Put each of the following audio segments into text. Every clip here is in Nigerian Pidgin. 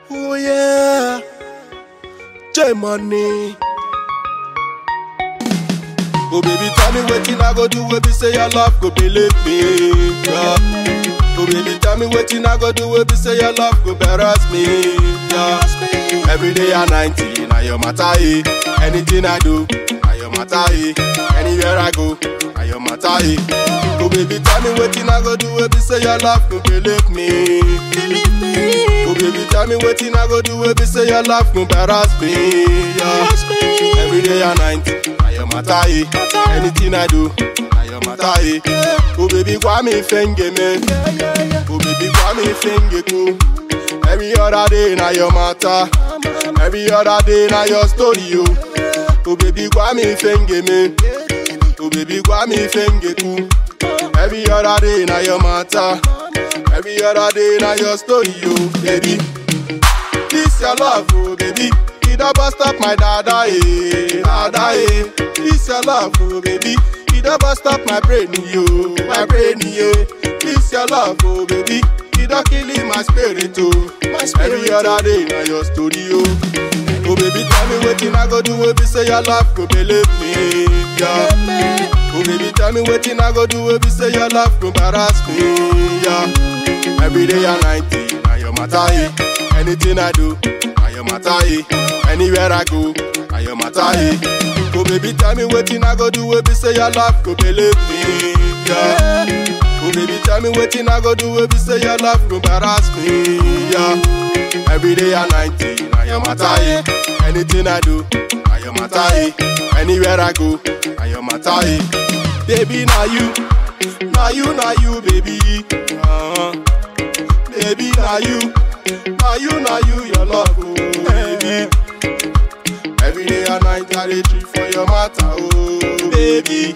Oh yeah, J Money. Oh baby, tell me wetin I go do wey be say your love go believe me. Yeah. Oh baby, tell me wetin I go do wey be say your love go embarrass me. Yeah. Every day and night, na your matter. Eh. Anything I do, na your matter. Eh. Anywhere I go, na your matter. Eh. Oh baby, tell me wetin I go do wey be say your love go believe me. Oh baby, tell me wetin I go do wey be say your love go embarrass me. Yeah. Every day and night, na your matter. Eh. Anything I do, na your matter. Eh. Oh baby, kwa mi fenge me. Oh baby, kwa mi fenge ku. Every other day na your matter. Every other day na your story, yo. Oh baby, kwa mi fenge me. Oh baby, kwa mi fenge ku. Every other day na your matter. Every other day na your story, yo, baby. This your love, oh baby. It don't bust up my dada, eh, dada, eh. This your love, oh baby. It don't bust up my brain, yo, my brain, yo. This your love, oh baby. It don't kill in my spirit, oh. My spirit, Every other day na your story, oh. Oh baby, tell me wetin I go do, wey be say your love go believe me, yeah. Oh baby, tell me wetin I go do, wey be say your love go embarrass me, yeah. Every day and night, na your matter, eh. Anything I do, na your matter, eh. Anywhere I go, na your matter, eh. Oh baby, tell me wetin I go do, wey be say your love go believe me, yeah. Oh baby, tell me wetin I go do, wey be say your love go embarrass me, yeah. Every day and night, na your matter, eh. Anything I do, na your matter, eh. Anywhere I go, na your matter, eh. Baby, na you, na you, na you, baby. Uh-huh. Baby, na you, na you, na you, your love, oh, baby. Every day and night, I dey treat for your matter, oh, baby.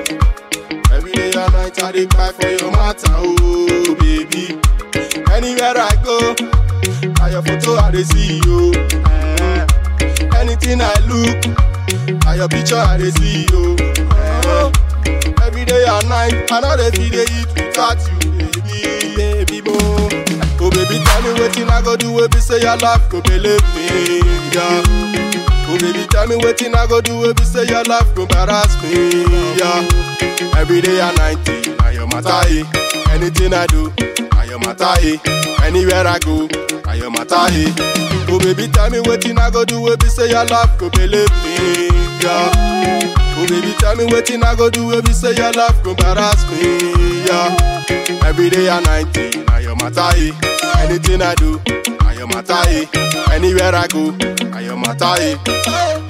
Every day and night, I dey cry for your matter, oh, baby. Anywhere I go, na your photo I dey see, oh. Eh. Anything I look, na your picture I dey see, oh. Eh. Every day and night, I know they feel they eat without you, baby, baby, mo. Oh baby, tell me wetin I go do, wey be say your love go believe me, yeah. Oh baby, tell me wetin I go do, wey be say your love go embarrass me, yeah. Every day and night, na your matter, eh. Anything I do, na your matter, eh. Anywhere I go, na your matter, eh. Oh baby, tell me wetin I go do, wey be say your love go believe me, yeah. Oh baby, tell me wetin I go do, wey be say your love go embarrass me, yeah. Every day and night, na your matter, eh. Anything I do, na your matter, eh. Anywhere I go, na your matter, eh.